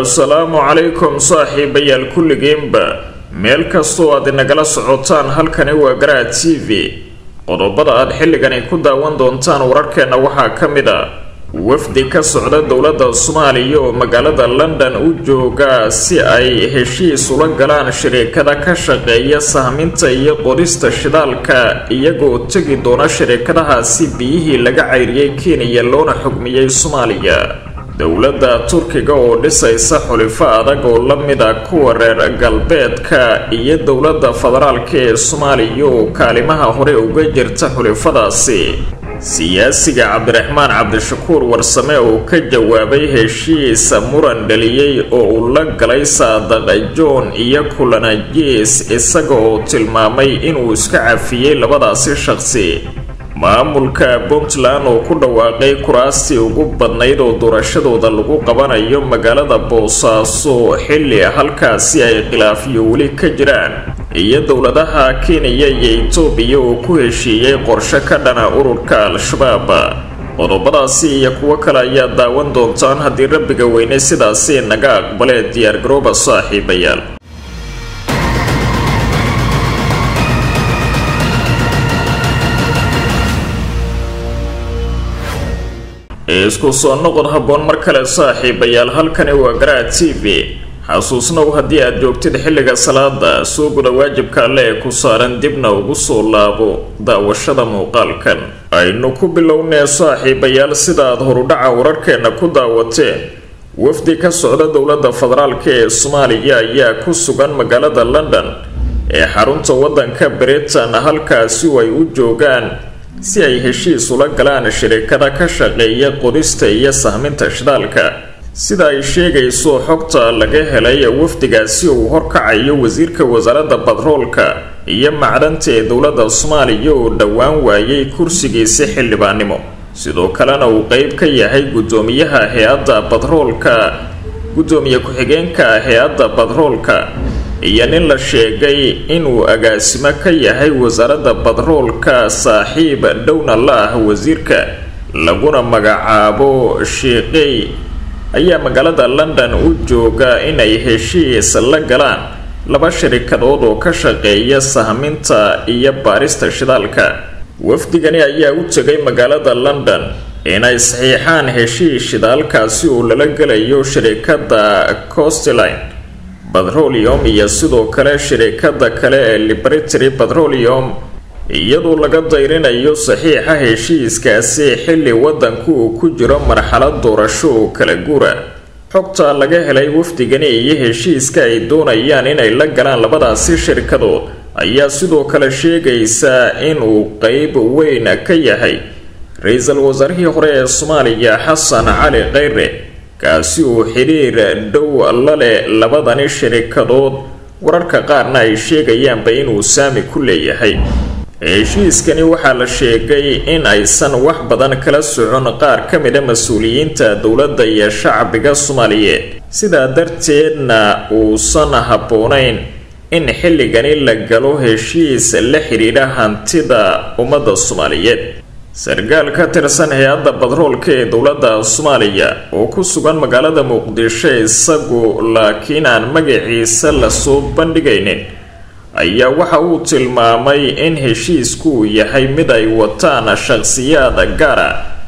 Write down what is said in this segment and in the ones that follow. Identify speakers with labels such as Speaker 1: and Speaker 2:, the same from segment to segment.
Speaker 1: assalaamu calaykum saaxiibayaal kulligiinba meel kastoo aad inagala socotaan halkani waa garaad t v qodobada aad xilligani ku daawan doontaan wararkeenna waxaa ka mid a wafdi ka socda dowladda soomaaliya oo magaalada london u jooga si ay heshiis ula galaan shariikada ka shaqeeya sahminta iyo qodista shidaalka iyagoo tegi doona shariikadahaasi biyihii laga cayriyey kenya loona xugmiyey soomaaliya dowladda turkiga oo dhisaysa xulifo adag oo la mid a kuwa reer galbeedka iyo dowladda federaalka ee soomaaliya oo kaalimaha hore uga jirta xulifadaasi siyaasiga cabdiraxmaan cabdishakuur warsame oo ka jawaabay heshiisa muran dhaliyey oo uu la galay saadaq john iyo kulanajiis isaga oo tilmaamay inuu iska cafiyey labadaasi shaqsi maamulka puntland oo ku dhawaaqay kuraastii ugu badnayd oo doorashadooda lagu qabanayo magaalada boosaaso xilli halkaasi ay khilaafiyo weli ka jiraan iyo dowladaha kenya iyo etoobiya oo ku heshiiyey qorshe ka dhana ururka al-shabaab qodobadaasi iyo kuwo kale ayaa daawan doontaan haddii rabbiga weyne sidaasi naga aqbalee diyaargarooba saaxiibayaal isku soo noqod habboon mar kale saaxiibayaal halkani waa garaad t v xasuusnow haddii aad joogtid xilliga salaada soo guda waajibka alle ee ku saaran dibna ugu soo laabo daawashada muuqaalkan aynu ku bilownee saaxiibayaal sida aad horudhaca wararkeenna ku daawateen wafdi ka socda dowladda federaalk ee soomaaliya ayaa ku sugan magaalada london ee xarunta waddanka britain halkaasi oo ay u joogaan si ay heshiis ula galaan shirikada ka shaqeeya qodista iyo sahminta shidaalka sida ay sheegayso xogta laga helay wafdigaasi uu horkacayo wasiirka wasaaradda batroolka iyo macdanta ee dowladda soomaaliya oo dhowaan waayay kursigiisi xildhibaannimo sidoo kalena uu qeyb ka yahay guddoomiyaha hay-adda batroolka guddoomiye ku-xigeenka hay-adda batroolka iyo nin la sheegay inuu agaasimo ka yahay wasaaradda batroolka saaxiib dhowna la ah wasiirka laguna magacaabo shiiqey ayaa magaalada london u jooga inay heshiis la galaan laba sharikadood oo ka shaqeeya sahminta iyo baarista shidaalka wafdigani ayaa u tegay magaalada london inay saxiixaan heshiis shidaalkaasi oo lala gelayo shirikada costline batrolium iyo sidoo kale shirikada kale ee libertary batrolium iyadoo laga dayrinayo saxiixa heshiiskaasi xilli waddanku uu ku jiro marxalad doorasho oo kala guura xogta laga helay wafdigani iyo heshiiska ay doonayaan inay la galaan labadaasi shirkadood ayaa sidoo kale sheegaysa inuu qeyb weyn ka yahay ra-iisul wasaarihii hore ee soomaaliya xasan cali kheyre kaasi uu xidhiir dhow la leh labadani shirikadood wararka qaarna ay sheegayaanba inuu saami ku leeyahay heshiiskani waxaa la sheegay in aysan wax badan kala socon qaar ka mida mas-uuliyiinta dowladda iyo shacbiga soomaaliyeed sidaa darteedna uusan habboonayn in xilligani la galo heshiis la xidhiidha hantida ummadda soomaaliyeed sarkaal ka tirsan hay-adda batroolka ee dowladda soomaaliya oo ku sugan magaalada muqdisho isagu laakiin aan magaciisa lasoo bandhigaynin ayaa waxa uu tilmaamay in heshiisku uu yahay mid ay wataan shaqsiyaad gaara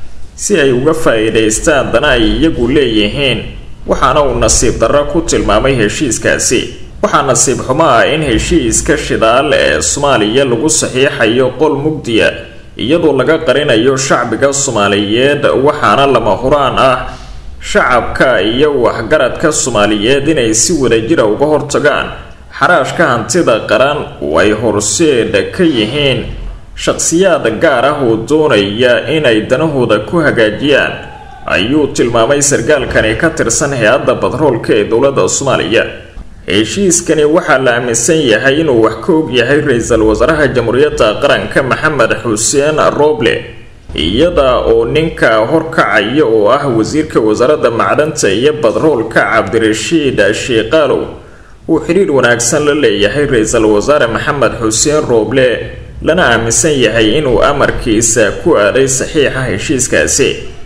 Speaker 1: si ay uga faa-iidaystaan dana ay iyagu leeyihiin waxaana uu nasiib darro ku tilmaamay heshiiskaasi waxaa nasiib xumo ah in heshiiska shidaal ee soomaaliya lagu saxiixayo qol mugdiya iyadoo laga qarinayo shacbiga soomaaliyeed waxaana lama huraan ah shacabka iyo waxgaradka soomaaliyeed inay si wadajira uga hortagaan xaraashka hantida qaran oo ay horseed ka yihiin shaqsiyaad gaar ah oo doonaya inay danahooda ku hagaajiyaan ayuu tilmaamay sarkaalkani ka tirsan hay-adda batroolka ee dowladda soomaaliya heshiiskani waxaa la aaminsan yahay inuu wax ka og yahay ra-iisul wasaaraha jamhuuriyadda qaranka maxamed xuseen roble iyada oo ninka horkacaya oo ah wasiirka wasaaradda macdanta iyo batroolka cabdirashiid shiiqaalow uu xidhiir wanaagsan la leeyahay ra-iisul wasaare maxamed xuseen rooble lana aaminsan yahay inuu amarkiisa ku aaday saxiixa heshiiskaasi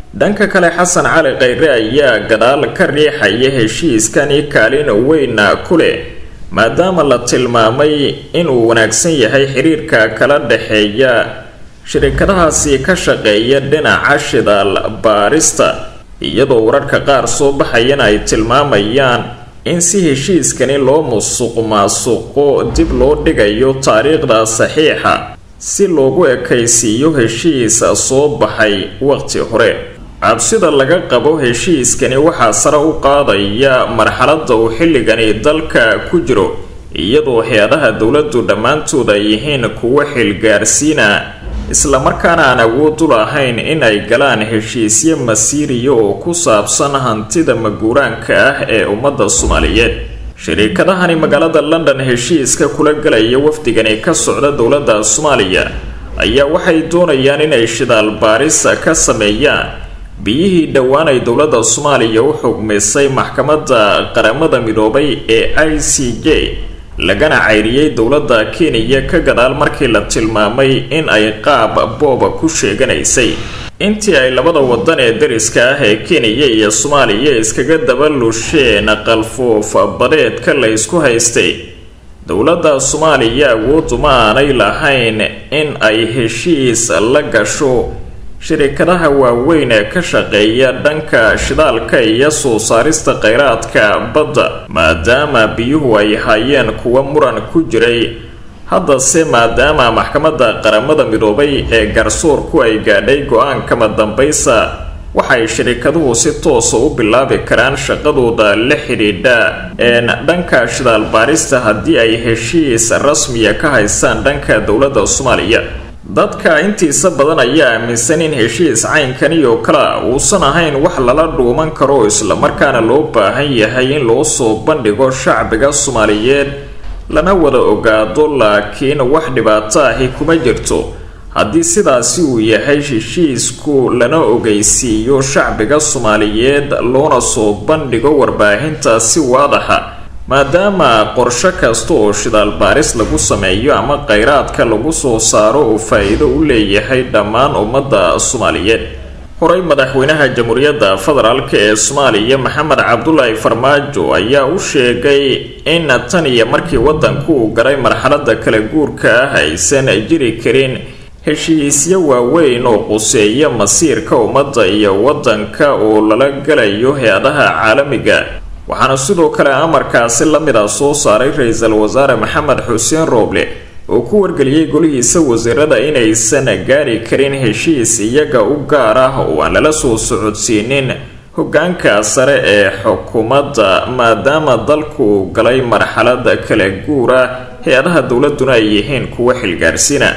Speaker 1: dhanka kale xasan cali khayre ayaa gadaal ka riixaya heshiiskani kaalin weyna ku leh maadaama la tilmaamay inuu wanaagsan yahay xiriirka kala dhexeeya shirikadahaasi ka shaqeeya dhinaca shidaal baarista iyadoo wararka qaar soo baxayana ay tilmaamayaan in si heshiiskani loo musuq maasuqo dib loo dhigayo taariikhda saxiixa si loogu ekaysiiyo heshiis soo baxay waqti hore cabsida laga qabo heshiiskani waxaa sare u qaadaya marxaladda uu xilligani dalka ku jiro iyadoo hay-adaha dowladdu dhammaantood ay yihiin kuwo xilgaarsiina islamarkaana aan awood u lahayn in ay galaan heshiisyo masiiriya oo ku saabsan hantida maguuraanka ah ee ummadda soomaaliyeed shariikadahani magaalada london heshiiska kula galaya wafdigani ka socda dowladda soomaaliya ayaa waxay doonayaan inay shidaal baarisa ka sameeyaan biyihii dhowaan ay dowladda soomaaliya u xugmisay maxkamadda qaramada midoobay ee i c j lagana cayriyey dowladda kenya ka gadaal markii la tilmaamay in ay qaab booba ku sheeganaysay intii ay labada wadan ee dariska ah ee kenya iyo soomaaliya iskaga daba lusheen qalfoof badeedka la ysku haystay dowladda soomaaliya awooduma aanay lahayn in ay heshiis la gasho shirikadaha waaweyn ee ka shaqeeya dhanka shidaalka iyo soo saarista kheyraadka badda maadaama biyuhu ay hayeen kuwa muran ku jiray haddase maadaama maxkamadda qaramada midoobay ee garsoorku ay gaadhay go-aankama dambaysa waxay shirikaduhu si toosa u bilaabi karaan shaqadooda la xidhiidha een dhanka shidaal baarista haddii ay heshiis rasmiya ka haystaan dhanka dowladda soomaaliya dadka intiisa badan ayaa aaminsan in heshiis caynkani oo kale uusan ahayn wax lala dhuuman karo islamarkaana loo baahan yahay in loo soo bandhigo shacbiga soomaaliyeed lana wada ogaado laakiin wax dhibaato ahi kuma jirto haddii sidaasi uu yahay heshiisku lana ogeysiiyo shacbiga soomaaliyeed loona soo bandhigo warbaahinta si waadaxa maadaama qorsho kasta oo shidaal baaris lagu sameeyo ama kheyraadka lagu soo saaro uu faa-iido u leeyahay dhammaan ummadda soomaaliyeed horey madaxweynaha jamhuuriyadda federaalk ee soomaaliya maxamed cabdulaahi farmaajo ayaa u sheegay in tan iyo markii wadanku uu galay marxalada kala guurka ah aysan jiri karin heshiisyo waaweyn oo quseeya masiirka ummadda iyo wadanka oo lala galayo hay-adaha caalamiga waxaana sidoo kale amarkaasi la mid ah soo saaray ra-iisul wasaare maxamed xuseen rooble oo ku wargeliyey golihiisa wasiirada inaysan gaari karin heshiis iyaga u gaar ah oo aan lala soo socodsiinin hogaanka sare ee xukuumadda maadaama dalku uu galay marxalada kala guura hay-adaha dowladuna ay yihiin kuwa xilgaarsiina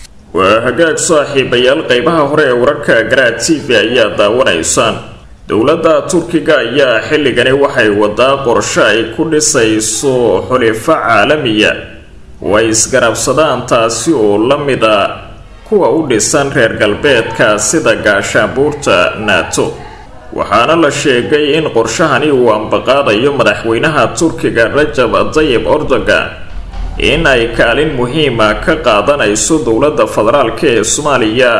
Speaker 1: waa hagaag saaxiibayaal qeybaha hore ee wararka garaa t v ayaa daawanaysaan dowladda turkiga ayaa xilligani waxay wadaa qorshe ay ku dhisayso xulifo caalamiya oo ay isgarabsadaan taasi oo la mid a kuwa u dhisan reer galbeedka sida gaashaabuurta nato waxaana la sheegay in qorshahani uu ambaqaadayo madaxweynaha turkiga rajab tayib erdogan in ay kaalin muhiima ka qaadanayso dowladda federaalk ee soomaaliya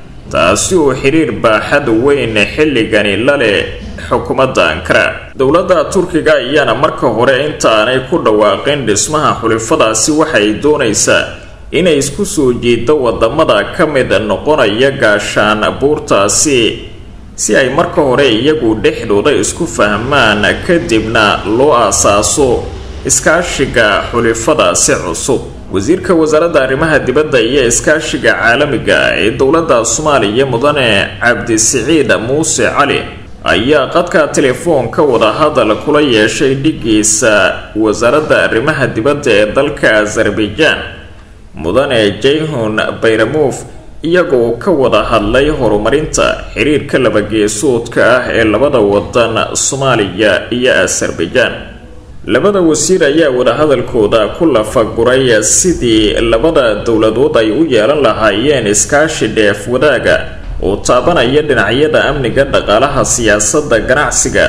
Speaker 1: taasi oo xiriir baaxad weyn xilligani la leh xukuumadda ankara dowladda turkiga ayaana marka hore intaanay ku dhawaaqin dhismaha xulifadaasi waxay doonaysaa inay isku soo jeedo wadamada ka mid noqonaya gaashaan buurtaasi si ay marka hore iyagu dhexdooda isku fahmaan kadibna loo aasaaso iskaashiga xulifadaasi cusub wasiirka wasaaradda arrimaha dibadda iyo iskaashiga caalamiga ee dowladda soomaaliya mudane cabdisiciid muuse cali ayaa qadka telefoonka wadahadal kula yeeshay dhigiisa wasaaradda arrimaha dibadda ee dalka azerbaijan mudane jayhun bayramuuf iyagoo ka wada hadlay horumarinta xiriirka labageesoodka ah ee labada wadan soomaaliya iyo azerbaijan labada wasiir ayaa wadahadalkooda ku lafaguray sidii labada dowladood ay u yeelan lahaayeen iskaashi dheef wadaaga oo taabanaya dhinacyada amniga dhaqaalaha siyaasadda ganacsiga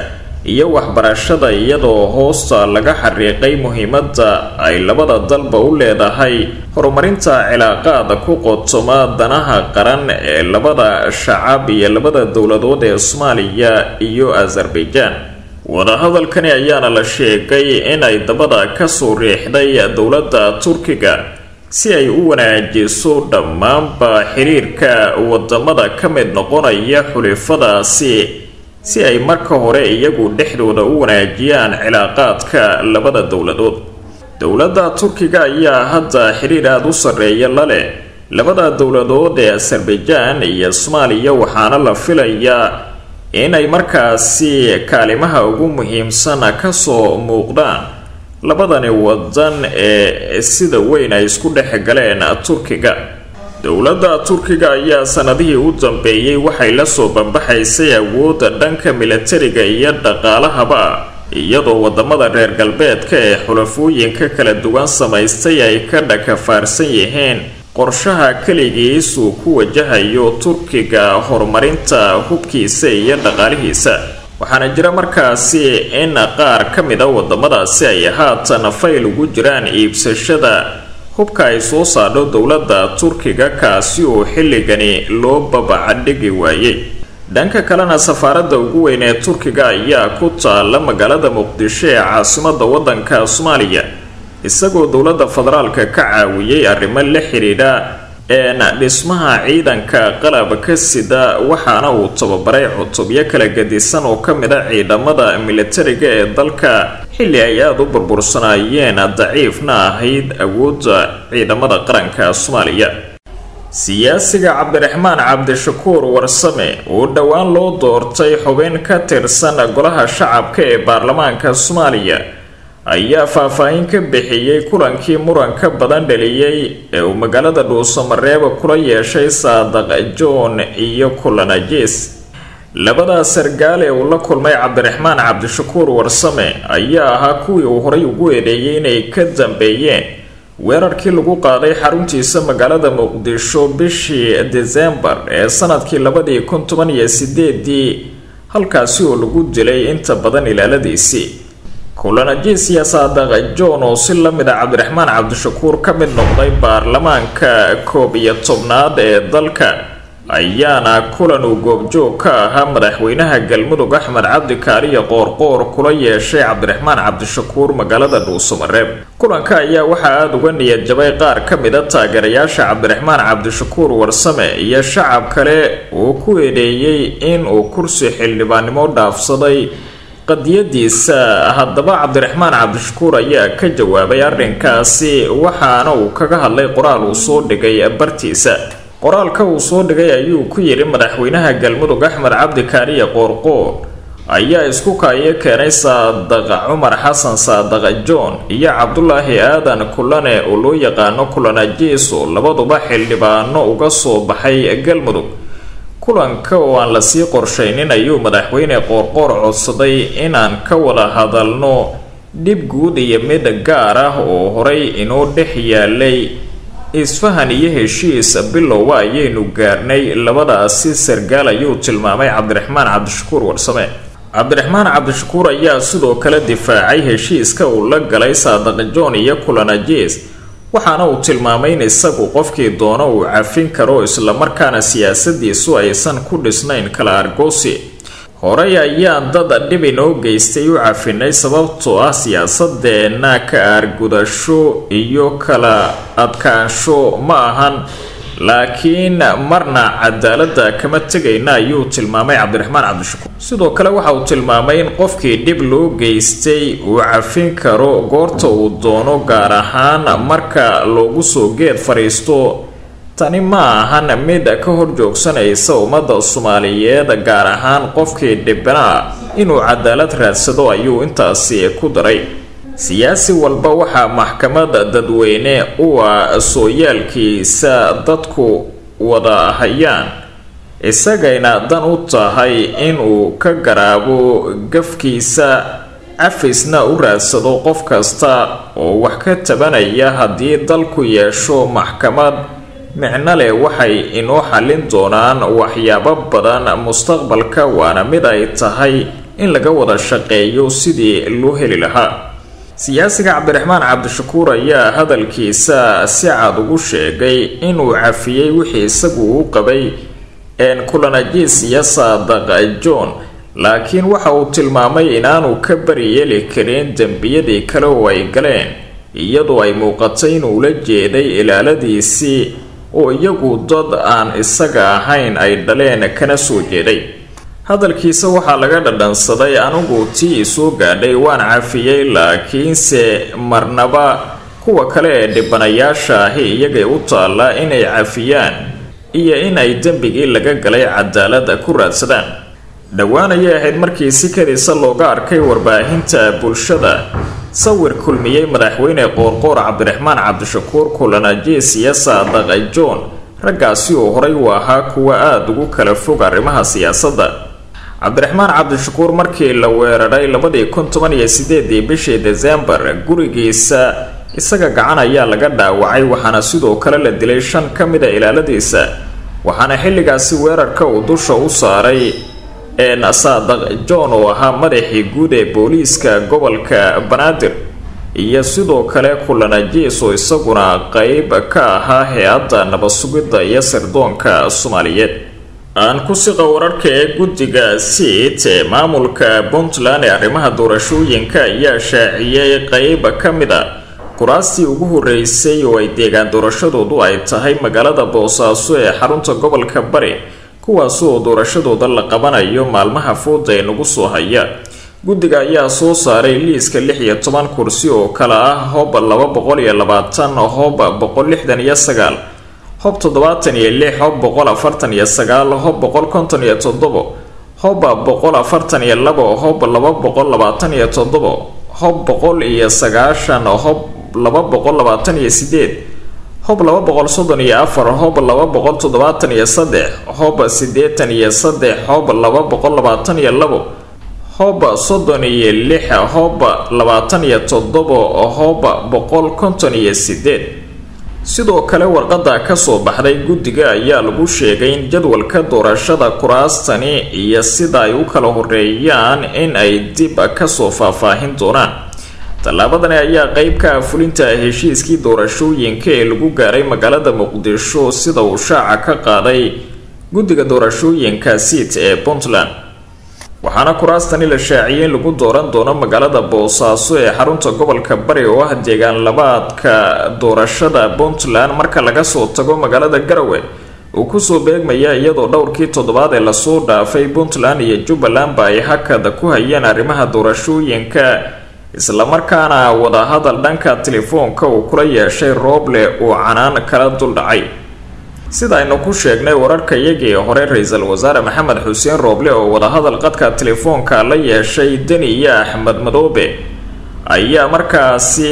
Speaker 1: iyo waxbarashada iyadoo hoosta laga xariiqay muhiimadda ay labada dalba u leedahay horumarinta cilaaqaada ku qotoma danaha qaran ee labada shacab iyo labada dowladood ee soomaaliya iyo azerbaijan wadahadalkani ayaana la sheegay inay dabada kasoo riixday dowladda turkiga si ay u wanaajiso dhammaanba xiriirka wadamada ka mid noqonaya xulifadaasi si ay marka hore iyagu dhexdooda u wanaajiyaan cilaaqaadka labada dowladood dowladda turkiga ayaa hadda xiriir aada u sarreeya la leh labada dowladood ee azerbaijan iyo soomaaliya waxaana la filayaa inay markaasi kaalimaha ugu muhiimsan kasoo muuqdaan labadani wadan ee sida weyn ay isku dhex galeen turkiga dowladda turkiga ayaa sanadihii u dambeeyey waxay lasoo bambaxaysay awoodda dhanka milatariga iyo dhaqaalahaba iyadoo wadamada reer galbeedka ee xulafooyinka kala duwan samaystay ay ka dhakafaarsan yihiin qorshaha keligiis uu ku wajahayo turkiga horumarinta hubkiisa iyo dhaqaalihiisa waxaana jira markaasi in qaar ka mid a wadamadaasi ay haatan fayl ugu jiraan iibsashada hubka ay soo saadho dowladda turkiga kaasi oo xilligani loo babacadhigi waayey dhanka kalena safaaradda ugu weyn ee turkiga ayaa ku taala magaalada muqdisho ee caasimada wadanka soomaaliya isagoo dowladda federaalka ka caawiyey arrimo la xidhiidha een dhismaha ciidanka qalabka sida waxaana uu tababaray cutubyo kala gadisan oo ka mid a ciidamada militariga ee dalka xilli ay aada u burbursanaayeen daciifna ahayd awoodda ciidamada qaranka soomaaliya siyaasiga cabdiraxmaan cabdishakuur warsame oo dhowaan loo doortay xubin ka tirsan golaha shacabka ee baarlamaanka soomaaliya ayaa faahfaahin ka bixiyey kulankii muranka badan dhaliyey ee uu magaalada dhuusamareeba kula yeeshay saadaq john iyo kulanajis labadaas sargaal ee uu la kulmay cabdiraxmaan cabdishakuur warsame ayaa ahaa kuwii uu horay ugu eedeeyey inay ka dambeeyeen weerarkii lagu qaaday xaruntiisa magaalada muqdisho bishii desembar ee sanadkii labadii kun toban iyo sideedii halkaasi oo lagu dilay inta badan ilaaladiisii kulanajis iyo saadaq john oo si lamid a cabdiraxmaan cabdishakuur ka mid noqday baarlamaanka koob iyo tobnaad ee dalka ayaana kulan uu goobjoog ka ahaa madaxweynaha galmudug axmed cabdi kaariyo qoorqoor kula yeeshay cabdiraxmaan cabdishakuur magaalada dhuusamareeb kulanka ayaa waxaa aada uga niyad jabay qaar ka mid a taageerayaasha cabdiraxmaan cabdishakuur warsame iyo shacab kale uu ku eedeeyey in uu kursi xildhibaannimo dhaafsaday qadiyadiisa haddaba cabdiraxmaan cabdishakuur ayaa ka jawaabay arrinkaasi waxaana uu kaga hadlay qoraal uu soo dhigay bartiisa qoraalka uu soo dhigay ayuu ku yidhi madaxweynaha galmudug axmed cabdi kaariye qoorqoor ayaa isku kaayo keenay saadaq cumar xasan saadaq john iyo cabdulaahi aadan kulane oo loo yaqaano kulanajiiso labaduba xildhibaano uga soo baxay galmudug kulanka oo aan lasii qorshaynin ayuu madaxweyne qoorqoor codsaday inaan ka wada hadalno dhib guud iyo mid gaar ah oo horay inoo dhex yaalay isfahan iyo heshiis bilowba ayaynu gaarnay labadaasi sargaal ayuu tilmaamay cabdiraxmaan cabdishakuur warsame cabdiraxmaan cabdishakuur ayaa sidoo kale difaacay heshiiska uu la galay saadaq john iyo kulanajis waxaana uu tilmaamay in isagu qofkii doono uu cafin karo islamarkaana siyaasadiisu aysan ku dhisnayn kala argoosi horey ayaan dad dhib inoo geystay u cafinay sababtoo ah siyaasadeenna ka aargudasho iyo kala adkaansho ma ahan laakiin marna cadaaladda kama tegayna ayuu tilmaamay cabdiraxmaan cabdishakuur sidoo kale waxa uu tilmaamay in qofkii dhib loo geystay uu cafin karo goorta uu doono gaar ahaan marka loogu soo geed fadhiisto tani ma ahan mid ka hor joogsanaysa ummadda soomaaliyeed gaar ahaan qofkii dhibnaa inuu cadaalad raadsado ayuu intaasi ku daray siyaasi walba waxaa maxkamada dadweyne u ah sooyaalkiisa dadku wada hayaan isagayna dan u tahay inuu ka garaabo gafkiisa cafisna u raadsado qof kasta oo wax ka tabanaya haddii dalku yeesho maxkamad micno leh waxay inoo xallin doonaan waxyaabo badan mustaqbalka waana mid ay tahay in laga wada shaqeeyo sidii loo heli lahaa siyaasiga cabdiraxmaan cabdishakuur ayaa hadalkiisa si cad ugu sheegay inuu cafiyey wixii isagu u qabay kulanajiisiya saadaq john laakiin waxa uu tilmaamay inaanu ka bari yeeli karin dembiyadii kale oo ay galeen iyadoo ay muuqatay inuu la jeeday ilaaladiisii oo iyagu dad aan isaga ahayn ay dhaleen kana soo jeeday hadalkiisa waxaa laga dhadhansaday anigu tii isoo gaadhay waan cafiyey laakiinse marnaba kuwa kale ee dhibanayaasha ahi iyagay u taallaa inay cafiyaan iyo in ay dembigii laga galay cadaalada ku raadsadaan dhowaan ayay ahayd markii si kadisa looga arkay warbaahinta bulshada sawir kulmiyey madaxweyne qoorqoor cabdiraxmaan cabdishakuur kulanajiis iyo saadaq john raggaasi oo horay u ahaa kuwa aada ugu kala fog arrimaha siyaasadda cabdiraxmaan cabdishakuur markii la weeraray labadii kun toban iyo sideedii bishii desembar gurigiisa isaga gacan ayaa laga dhaawacay waxaana sidoo kale la dilay shan ka mida ilaaladiisa waxaana xilligaasi weerarka uu dusha u saaray een saadaq john oo ahaa madaxii guud ee booliiska gobolka banaadir iyo sidoo kale kulanajiis oo isaguna qeyb ka ahaa hay-adda nabad-sugidda iyo sirdoonka soomaaliyeed aan ku siqa wararka ee guddiga siit ee maamulka puntland ee arrimaha doorashooyinka ayaa shaaciyey qeyb ka mid a kuraastii ugu horeysay oo ay deegaan doorashadoodu ay tahay magaalada boosaaso ee xarunta gobolka bari kuwaas oo doorashadooda la qabanayo maalmaha fooda ee nagu soo haya guddiga ayaa soo saaray liiska lix iyo toban kursi oo kale ah hob laba boqol iyo labaatan hob boqol lixdan iyo sagaal hob toddobaatan iyo lix hob boqol afartan iyo sagaal hob boqol konton iyo toddobo hob boqol afartan iyo labo hob laba boqol labaatan iyo toddobo hob boqol iyo sagaashan hob laba boqol labaatan iyo sideed hob laba boqol soddon iyo afar hob laba boqol toddobaatan iyo saddex hob siddeetan iyo saddex hob laba boqol labaatan iyo labo hob soddon iyo lix hob labaatan iyo toddobo hob boqol konton iyo sideed sidoo kale warqadda kasoo baxday guddiga ayaa lagu sheegay in jadwalka doorashada kuraastani iyo sida ay u kala horeeyaan in ay dib kasoo faahfaahin doonaan tallaabadani ayaa qeyb ka ah fulinta heshiiskii doorashooyinka ee lagu gaaray magaalada muqdisho sida uu shaaca ka qaaday guddiga doorashooyinka siit ee puntland waxaana kuraastani la shaaciyey in lagu dooran doono magaalada boosaaso ee xarunta gobolka bari oo ah deegaan labaadka doorashada puntland marka laga soo tago magaalada garowe uu kusoo beegmaya iyadoo dhowrkii toddobaad ee lasoo dhaafay puntland iyo jubbalandba ay hakada ku hayeen arrimaha doorashooyinka islamarkaana wadahadal dhanka telefoonka uu kula yeeshay rooble uu canaan kala duldhacay sida aynu ku sheegnay wararka iyagii hore ra-iisul wasaare maxamed xuseen rooble oo wadahadal qadka telefoonka la yeeshay deni iyo axmed madoobe ayaa markaasi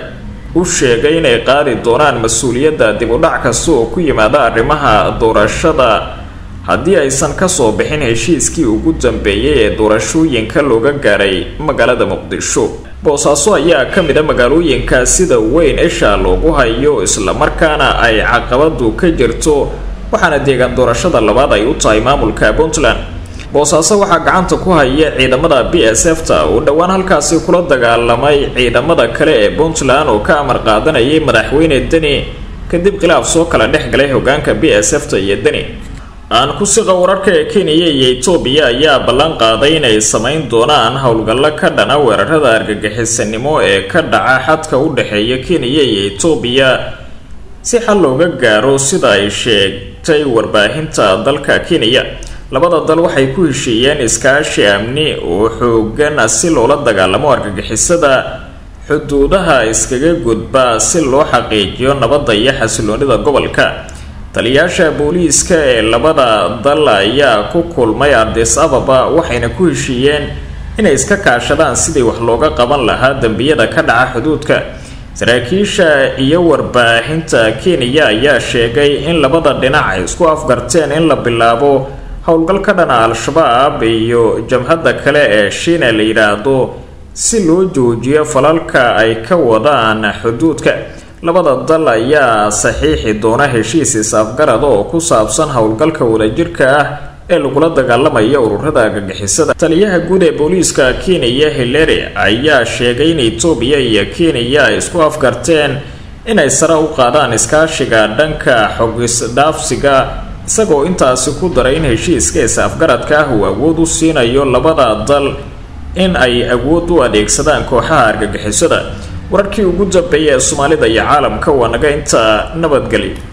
Speaker 1: u sheegay inay qaadi doonaan mas-uuliyadda dib u dhac kasta oo ku yimaada arrimaha doorashada haddii aysan kasoo bixin heshiiskii ugu dambeeyay ee doorashooyinka looga gaaray magaalada muqdisho boosaaso ayaa ka mid a magaalooyinka sida weyn isha loogu hayo islamarkaana ay caqabadu ka jirto waxaana deegaan doorashada labaad ay u tahay maamulka puntland boosaaso waxaa gacanta ku haya ciidamada b s f ta uu dhowaan halkaasi kula dagaalamay ciidamada kale ee puntland oo ka amar qaadanayay madaxweyne deni kadib khilaaf soo kala dhex galay hogaanka b s f ta iyo deni aan ku siqa wararka ee kenya iyo etoobiya ayaa ballan qaaday inay samayn doonaan howlgallo ka dhana weerarada argagixisanimo ee ka dhaca xadka u dhexeeya kenya iyo etoobiya si xal looga gaaro sida ay sheegtay warbaahinta dalka kenya labada dal waxay ku heshiiyeen iskaashi amni oo xoogan si loola dagaalamo argagixisada xuduudaha iskaga gudba si loo xaqiijiyo nabadda iyo xasiloonida gobolka taliyaasha booliiska ee labada dal ayaa ku kulmay ardis ababa waxayna ku heshiiyeen inay iska kaashadaan sidii wax looga qaban lahaa dembiyada ka dhaca xuduudka saraakiisha iyo warbaahinta kenya ayaa sheegay in labada dhinac ay isku afgarteen in la bilaabo howlgal ka dhana al-shabaab iyo jabhadda kale ee shiina la yidhaahdo si loo joojiyo falalka ay ka wadaan xuduudka labada dal ayaa saxiixi doona heshiis is-afgarada oo ku saabsan howlgalka wadajirka ah ee lagula dagaalamaya ururada argagixisada taliyaha guud ee booliiska kenya hilary ayaa sheegay in etoobiya iyo kenya ay isku afgarteen inay sare u qaadaan iskaashiga dhanka xogisdhaafsiga isagoo intaasi ku daray in heshiiska is-afgaradka ah uu awood u siinayo labada dal in ay awood u adeegsadaan kooxaha argagixisada wararkii ugu dambeeya ee soomaalida iyo caalamka waa naga inta nabadgeli